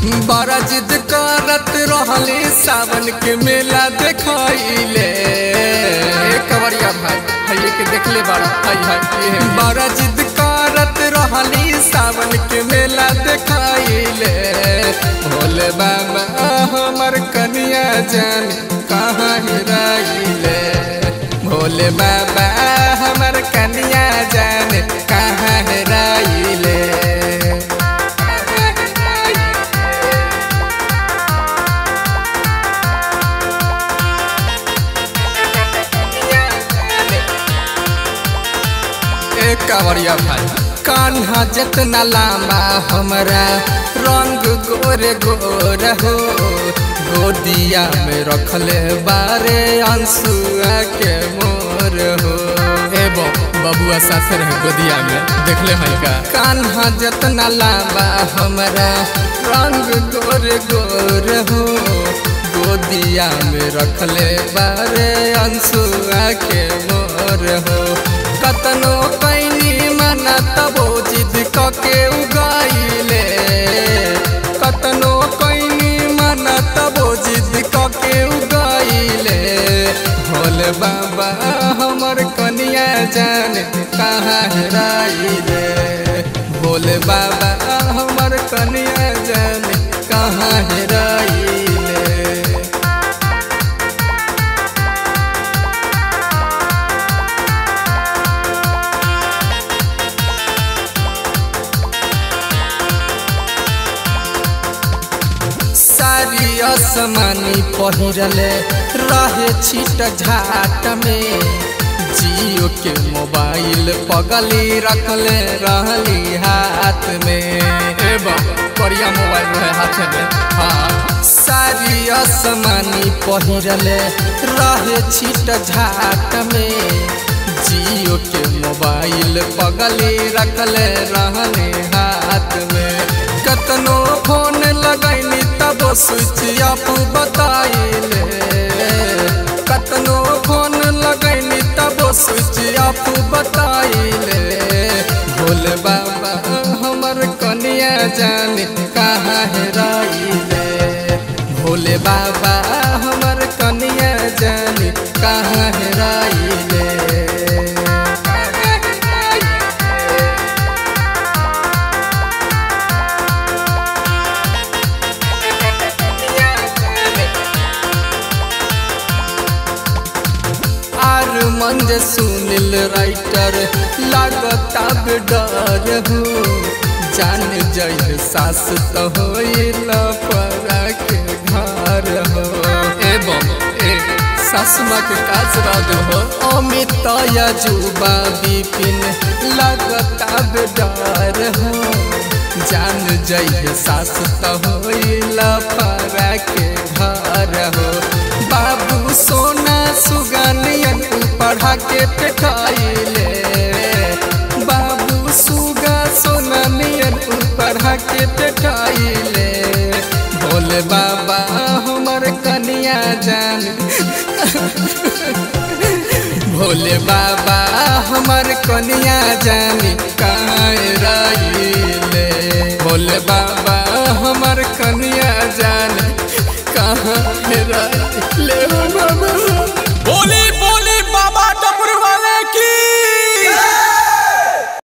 बड़ा जिद करत रहले सावन के मेला देखैले कवरिया भाई हाय के देखले बड़ा हाय हाय बड़ा जिद करत रहली सावन के मेला देखैले भोले बाबा हमर कनिया जान कहाँ हेराइले भोले बाबा हमर कनिया जान कहाँ हेराइले ए कांवरिया भाई कान्हा जितना लामा हमरा रंग गोरे गोर हो गोदिया में रखले बारे अंसुआ के मोर हो ए बो बबुआ साथे रहे गोदिया में देखले हैं का कान्हा जितना लामा हमरा रंग गोरे गोर हो गोदिया में रखले बारे अंसुआ के मोर हो कतनो कैनी मना तबो जिद कके उगाइले कतनो कैनी मना तबो जिद कके उगाइले भोले बाबा हमर कनिया जान कहाँ हेराइले भोले बाबा हमर कनिया जान कहाँ हेराइले सारी असमानी पहिरले रहे छिट झाट में जियो के मोबाइल पगली रखले रहली हाथ में एवं बढ़िया मोबाइल रहे हाथ में हाँ सारी असमानी पहिरले रहे छिट झाट में जियो के मोबाइल पगली रखले रहले हाथ में कतनो फोन लगैनी तब स्विच ऑफ बताइले कतनो फोन लगैनी तब स्विच ऑफ बताइले भोले बाबा हमर कनिया जान कहाँ हेराइले भोले बाबा हमर कनिया जान कहाँ हेराइले आर मंज सुनिल राइटर लागता डर हो जान जय सास तो होइल परा के घर हो एवं ए सासमा के काज राज हो अमित जुबा विपिन लागता डर हो जान जय सास तो होइल परा के घर हो बाबू सोना सुगनियन पढ़ा के पेठाइले बाबू सुगा सोना नियन पढ़ा के पेठाइले भोले बाबा हमर कनिया जान भोले बाबा हमर कनिया जान कहाँ रहिले भोले बाबा हमर कनिया जान कहाँ